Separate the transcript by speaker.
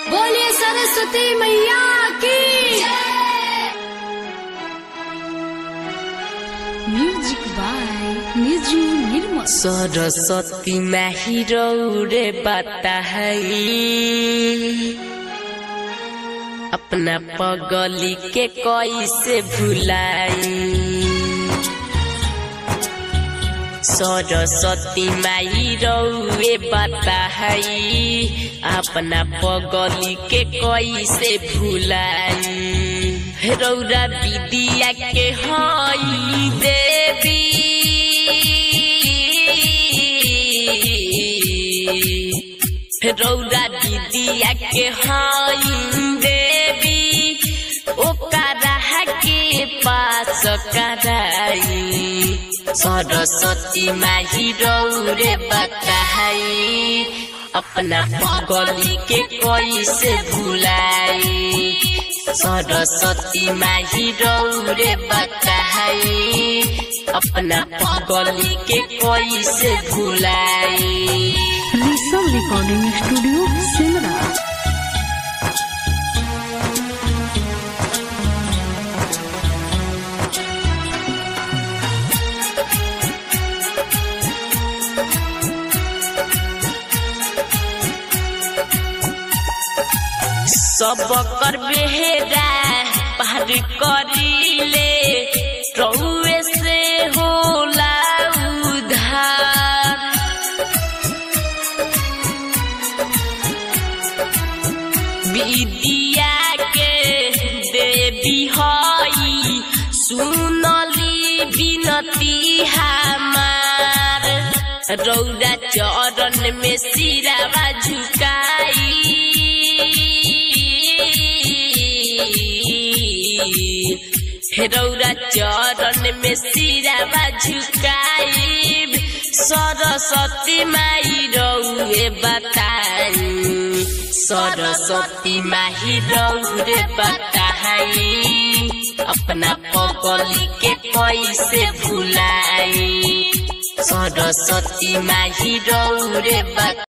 Speaker 1: बोलिए सरस्वती मैया की म्यूजिक बाय निजू निर्मल
Speaker 2: सरस्वती माही रौरे बता है अपना पगली के कैसे भुलाई सरस्वती माई रौए बता है अपना पगली के कैसे भुलाई रौरा विदिया के हई देवी रौरा दीदिया के हई देवी ओकरा के पास कराई सरस्वती माही रौरे बताई अपना पगली के कैसे भुलाई सरस्वती माही रौरे बताई अपना पगली के कैसे भुलाई
Speaker 1: ऋषभ रिकॉर्डिंग स्टूडियो सिमरा
Speaker 2: सब कर बेहरा पार करीले रउए से होला उधार विद्या के देवी हई सुनली बिनती हमार रौरा चरण में सिरावा झुकाई रौरा चरण में सिरावा झुकाई सरस्वती माई रौए बताई सरस्वती माही रौरे बताई अपना पगली के कैसे भुलाई सरस्वती माही रौरे बता